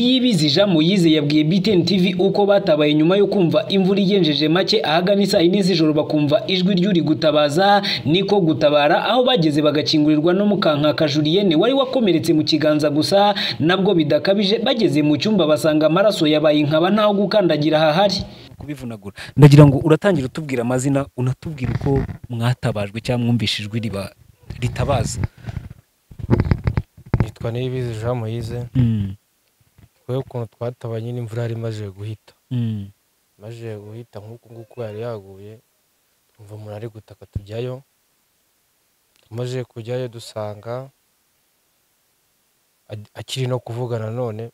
Niyibizija Moise yabwiye BTN TV uko batabaye nyuma yo kumva imvura igenjeje make ahagana isaa yine z'ijoro bakumva ijwi ry'uri gutabaza niko gutabara aho bageze bagakingurirwa n'umukanka Juliyene wari wakomeretse mu kiganza gusa nabwo bidakabije bageze mu cyumba basanga amaraso yabaye inkaba ntaho gukandagira hahari kubivunagura ndagira ngo uratangira utubwira amazina unatubwira uko mwatabajwe cyangwa mwumvishijwe riba ritabaza nitwa niyibizi jean moise twebwe ukuntu twatabanye n'imvura yari imaze guhita imaze guhita nk'uku nguku yari yaguye twumva umuntu ari gutaka tujyayo tumaze kujyayo dusanga a- akiri no kuvuga nanone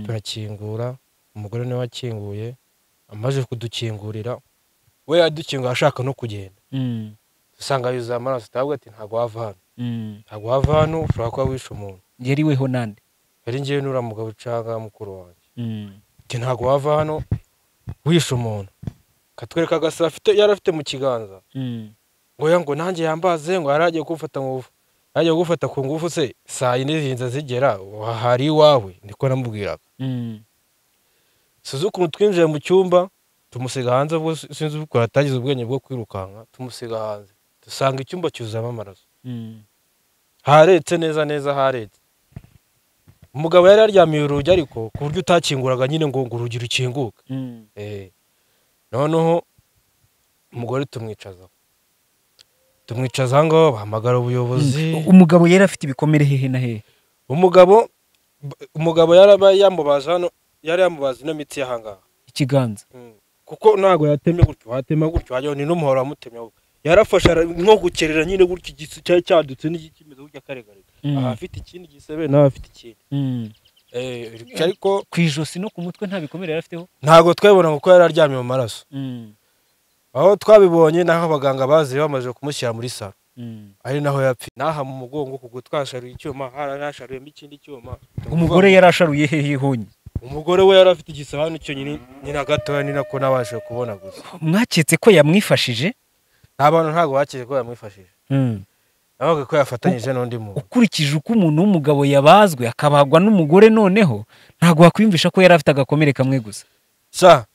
turakingura umugore niwe wakinguye amaze kudukingurira we yadukingura ashaka no kugenda dusanga yuzuye amaraso turavuga ati ntabwo wava hano ntabwo wava hano ushobora kuba wishe umuntu yariweho nande yari ngewe n'uriya mugabo ucanga mukuru wanjye ati ntabwo wava hano wishe umuntu katwereka agasa afite yari afite mu kiganza ngo ya ngo nanjye yambaze ngo yari agiye kumfata mu ngufu yagiye gufata ku ngufu se saa yine zinza zigera hari iwawe niko namubwiraga sinzi ukuntu twinjiye mu cyumba tumusiga hanze ubwo sinzi ukuntu atagize ubwenge bwo kwirukanka tumusiga hanze dusanga icyumba cyuzuyemo amaraso haretse neza neza haretse umugabo yari yaryamiye urugi ariko ku buryo utakinguraga nyine ngo ngo urugi rukinguke Eh, noneho umugore tumwicaza tumwicaza aho ngaho bahamagara ubuyobozi umugabo yari afite ibikomere hehe na hehe umugabo umugabo yarabaye yamubaza hano yari yamubaza ino mitsi y'aha ngaha ikiganza Mm. kuko ntabwo yatemye gutyo watema gutyo wajya ni n'umuhoro wamutemye gutyo yarafashe ara- nko gukerera nyine gutyo igisu cyari cyadutse n'igikimeze gutyo akaregarega Mm. aha afite ikindi gisebe nawe afite ikindi Eh, ariko ku ijosi no ku mutwe nta bikomere yari afiteho ntabwo twabibona kuko yari aryamye mu maraso aho twabibonye naho abaganga bazi bamaze kumushyira muri salo ari naho yapfi naha mu mugongo kuko twasharuye icyuma harasharuyemo ikindi cyuma umugore yari asharuye hehe honye umugore we yari afite igisahani cyonyine ni na gatoya ni nako nabashije kubona gusa mwaketse ko yamwifashije nta bantu ntabwo bakiri ko yamwifashije nabaga ko yafatanyije n'undi muntu ukurikije uko umuntu w'umugabo yabazwe akabagwa n'umugore noneho ntabwo wakwiyumvisha ko yari afite agakomere kamwe gusa sa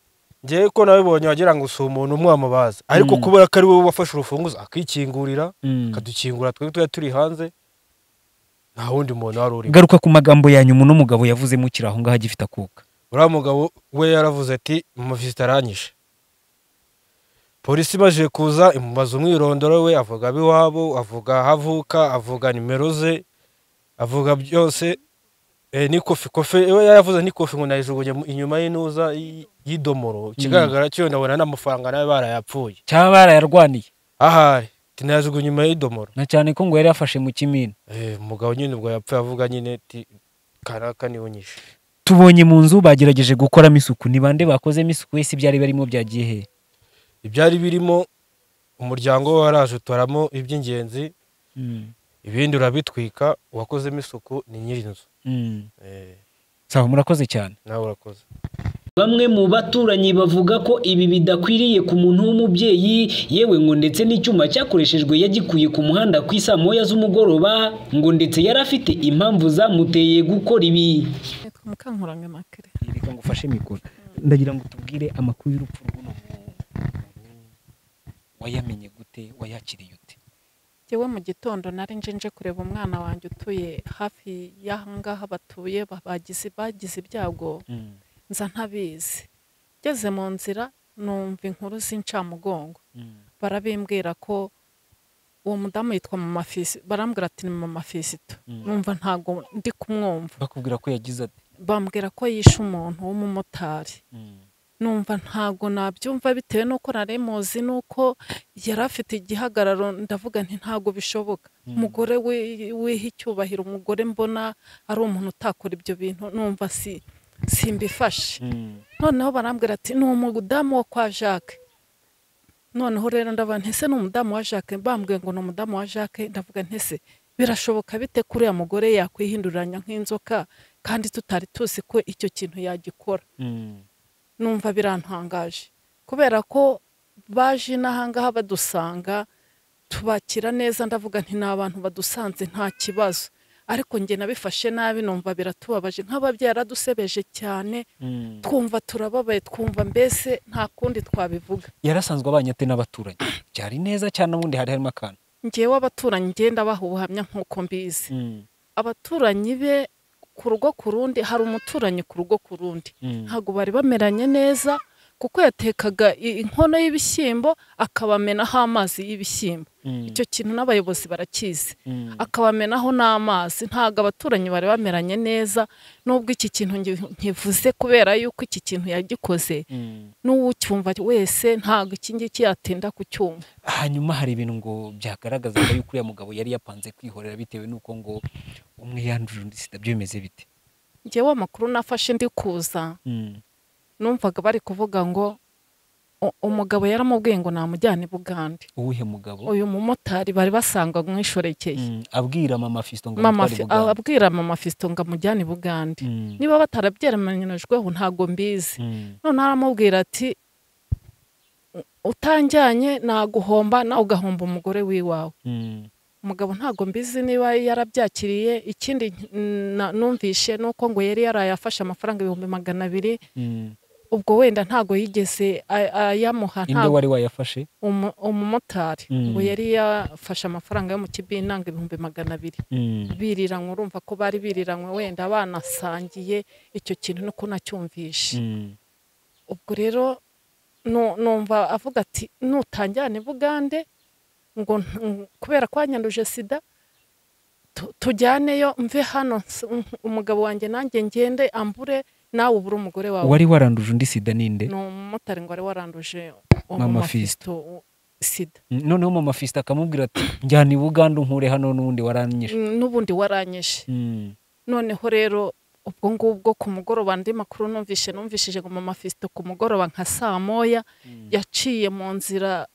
ngewe ko nabibonye wagira ngo si umuntu umwe wamubaza ariko Mm. kubera ko ari wowe wafashe urufunguzo akikingurira akadukingura twari twari turi hanze nta wundi muntu wari urimo garuka ku magambo ya nyuma uno mugabo yavuze mukiri aho ngaho agifite akuka uriya mugabo we yaravuze ati umuvisita aranyishe polisi imaze kuza imubaza umwirondoro we avuga ab'iwabo avuga aho avuka avuga nimero ze avuga byose Eh, n'ikofi kofi we yaravuze n'ikofi ngo nayijugunye mu- inyuma y'intuza y'i- y'idomoro ikigaragara cyo ndabona n'amafaranga nayo barayapfuye cyaba barayarwaniye ahari ati nayajugunye inyuma y'idomoro na cyane ko ngo yari yafashe mu kimina Eh, umugabo nyine ubwo yapfuye avuga nyine ati kanaka niwe unyishe tubonye mu nzu bagerageje gukoramo isuku ni bande bakozemo isuku wese ibyari barimo byagiye hehe ibyari birimo umuryango we waraje utoramo iby'ingenzi ibindi urabitwika uwakozemo isuku ni nyiri inzu Eh, sawa murakoze cyane nawe urakoze Bamwe mu baturanyi bavuga ko ibi bidakwiriye ku muntu w'umubyeyi yewe ngo ndetse n'icyuma cyakoreshejwe yagikuye ku muhanda ku isaa moya z'umugoroba ngo ndetse yari afite impamvu zamuteye gukora ibi nitwa mukankuranga makare reka ngo ufashe mikoro ndagira ngo tubwire amakuru y'urupfu rw'uno wayamenye gute wayakiriye ute njyewe mu gitondo nari nje nje kureba umwana wanjye utuye hafi y'aha ngaha batuye ba- bagize bagize ibyago nza ntabizi ngeze mu nzira numva inkuru z'incamugongo barabimbwira ko uwo mudamu yitwa mama Fisi- barambwira ati ni mama fisito numva ntabwo ndi kumwumva bakubwira ko yagize ati bambwira ko yishe umuntu w'umumotari numva ntabwo nabyumva bitewe n'uko nari muzi n'uko yari afite igihagararo ndavuga nti ntabwo bishoboka umugore wi- wiha icyubahiro umugore mbona ari umuntu utakora ibyo bintu numva si simbifashe noneho barambwira ati ni umudamu wo kwa jacques noneho rero ndabona ntese ni umudamu wa jacques bambwiye ngo ni umudamu wa jacques ndavuga ntese birashoboka bite ko uriya mugore yakwihinduranya nk'inzoka kandi tutari tuzi ko icyo kintu yagikora numva birantangaje kubera ko baje n'ahangaha badusanga tubakira neza ndavuga nti ni abantu badusanze nta kibazo ariko njye nabifashe nabi numva biratubabaje nk'ababyeyi yaradusebeje cyane twumva turababaye twumva mbese nta kundi twabivuga yarasanzwe abanye ate n'abaturanyi byari neza cyane ubundi hari harimo akantu ngewe abaturanyi ngenda baha ubuhamya nk'uko mbizi abaturanyi be ku rugo ku rundi hari umuturanyi ku rugo ku rundi ntabwo bari bameranye neza kuko yatekaga i- inkono y'ibishyimbo akabamenaho amazi y'ibishyimbo icyo kintu n'abayobozi barakizi akabamenaho n'amazi ntabwo abaturanyi bari bameranye neza n'ubwo iki kintu ngi- nkivuze kubera yuko iki kintu yagikoze n'uwucyumva wese ntabwo iki ngiki yatinda kucyumva hanyuma hari ibintu ngo byagaragazaga yuko uriya mugabo yari yapanze kwihorera bitewe n'uko ngo umwe yandurira undi sida byo bimeze bite ngewe amakuru nafashe ndi kuza numvaga bari kuvuga ngo u- umugabo yaramubwiye ngo namujyane i bugande uwuhe mugabo uyu mumotari bari basanga mwishoreke Mm, abwira mama fisto ngo mama amutware Fi- Bugande. abwira mama fisito ngo amujyane i bugande Mm, niba batarabyemeranyijweho ntabwo mbizi mm, none aramubwira ati "U- utanjyanye naguhomba nawe ugahomba umugore w'iwawe mm. umugabo ntabwo mbizi niba yarabyakiriye ikindi nk- na- numvishe ni uko ngo yari yaraye afashe amafaranga ibihumbi magana abiri Mm. ubwo wenda ntabwo yigeze a- ayamuha inde ntabwo wari wayafashe umu- umumotari Mm. ngo yari yafashe amafaranga yo mu kibinanga ibihumbi magana abiri Mm, biriranywe urumva ko bari biriranywe wenda banasangiye icyo kintu nuko nacyumvishe mm, ubwo rero nu- numva avuga ati nutanjyane i bugande ngo ntu- ngo- kubera ko wanyanduje sida tu- tujyaneyo mve hano s- umugabo wanjye nanjye ngende ambure nawe ubure umugore wawe wari waranduje undi sida ninde ni umumotari ngo wari waranduje Mama umumafisito sida Mm, noneho mama fisto akamubwira ati njyana i buganda unkure hano n'ubundi waranyishe Mm, n'ubundi waranyishe Mm, noneho rero ubwo ngubwo ku mugoroba andi makuru numvishe numvishije ngo mama fisito ku mugoroba nka saa moya yaciye mu nzira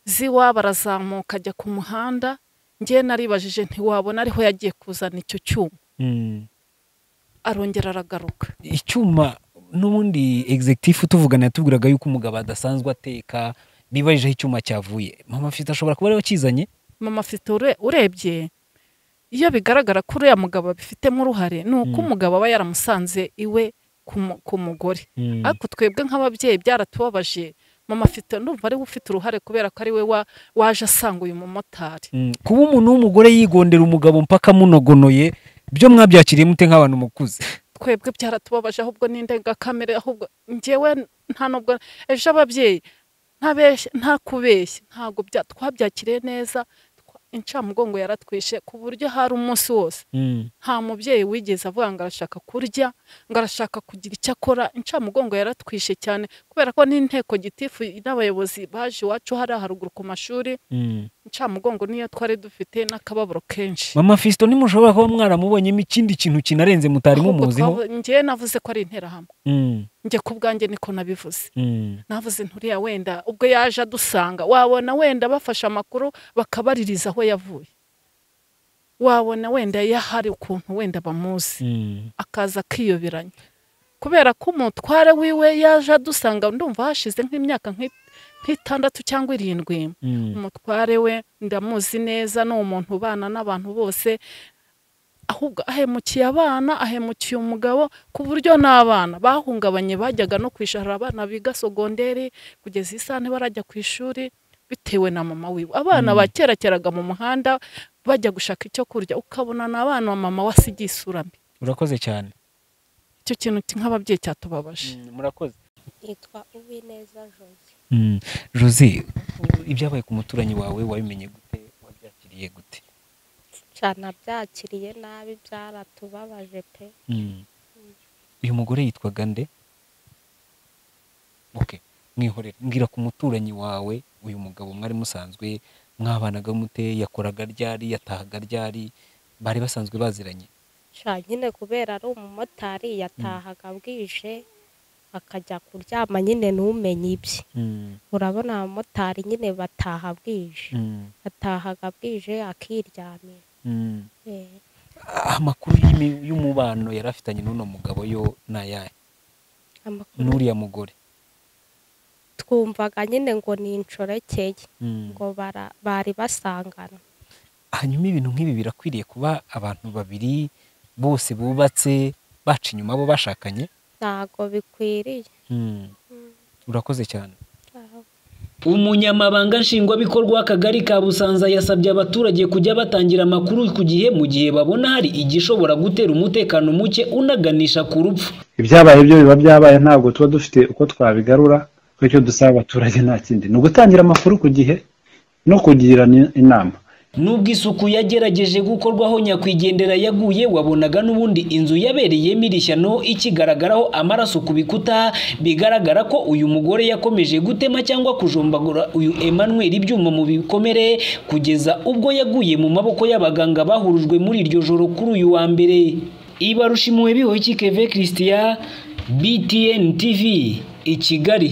z'iwabo arazamuka ajya ku muhanda ngewe naribajije ntiwabona ariho yagiye kuzana icyo cyuma mm. arongera aragaruka icyuma n'ubundi executive utuvugana yatubwiraga yuko umugabo adasanzwe ateka bibajije aho icyuma cyavuye mama fisto ashobora kuba ariwe wakizanye mama fisito urebye iyo bigaragara ko uriya mugabo abifitemo uruhare ni uko Mm. umugabo aba yaramusanze iwe ku mu- ku mugore ariko twebwe nk'ababyeyi byaratubabaje mama afite ndumva ariwe ufite uruhare kubera ko ari we wa- waje asanga uyu mumotari Mm, kuba umuntu w'umugore yigondera umugabo mpaka amunogonoye byo mwabyakiriye mute nk'abantu mukuze twebwe byaratubabaje ahubwo n'indengakamere ahubwo ngewe nta nubwo ejo ababyeyi ntabeshye nta kubeshya ntabwo bya- twabyakiriye neza twa- incamugongo yaratwishe ku buryo hari umunsi wose nta mubyeyi wigeze avuga ngo arashaka kurya ngo arashaka kugira icyo akora incamugongo yaratwishe cyane kubera ko n'inteko gitifu n'abayobozi baje iwacu hariya haruguru ku mashuri incamugongo niyo twari dufite n'akababaro kenshi mama fisto nimushobora kuba mwaramubonyemo ikindi kintu kinarenze mutari Ahubwo mumuziho twavu- njyewe navuze ko ari interahamwe Mm, njye ku bwanjye niko nabivuze mm, navuze nturiya wenda ubwo yaje adusanga wabona wenda bafashe amakuru bakabaririza aho yavuye wabona wenda yahari ukuntu wenda bamuzi mm. akaza akiyoberanya kubera ko umutware wiwe yaje adusanga ndumva hashize nk'imyaka nk'i- nk'itandatu cyangwa irindwi Mm, umutware we ndamuzi neza ni umuntu ubana n'abantu bose ahubwo ahemukiye abana ahemukiye umugabo ku buryo n'abana bahungabanye bajyaga no kwishahara abana biga sogonderi kugeza isaha ntibarajya ku ishuri bitewe na mama wiwe abana Mm. bakerakeraga mu muhanda bajya gushaka icyo kurya ukabona ni abana wa mama wasigiye isura mbi urakoze cyane icyo kintu nk'ababyeyi cyatubabaje murakoze nitwa uwineza joye jose u- ibyabaye ku muturanyi wawe wabimenye gute wabyakiriye gute cyane abyakiriye nabi byaratubabaje pe Mm. uyu mugore yitwaga nde okay mwihorere mbwira ku muturanyi wawe uyu mugabo mwari musanzwe mwabanaga mute yakoraga ryari yatahaga ryari bari basanzwe baziranye sha nyine kubera ari umumotari yatahaga bwije akajya kuryama nyine ntumenye ibye Mm, urabona abamotari nyine bataha bwije mm, atahaga bwije akiryamira mm. Eh, A- amakuru y'imi- y'umubano yari afitanye n'uno mugabo yo ni ayahe amakuru n'uriya mugore twumvaga nyine ngo ni incorekeye Mm. ngo bara- bari basangana hanyuma ibintu nk'ibi birakwiriye kuba abantu babiri bose bubatse baca inyuma bo bashakanye ntago bikwiriye Mm. urakoze cyane Aho. umunyamabanga nshingwabikorwa w'akagari ka busanza yasabye abaturage kujya batangira amakuru ku gihe mu gihe babona hari igishobora gutera umutekano muke unaganisha ku rupfu ibyabaye byo biba byabaye ntabwo tuba dufite uko twabigarura kuko icyo dusaba abaturage nta kindi ni ugutangira amakuru ku gihe no kugirana inama nubwo isuku yagerageje gukorwaho nyakwigendera yaguye wabonaga n'ubundi inzu yabereyemo irishyano ikigaragaraho amaraso ku bikuta bigaragara ko uyu mugore yakomeje gutema cyangwa kujombagura uyu Emmanuel ibyuma mu bikomere kugeza ubwo yaguye mu maboko y'abaganga bahurujwe muri iryo joro kuri uyu wa mbere ibarushimuwe bihoye keve christian btn tv i kigali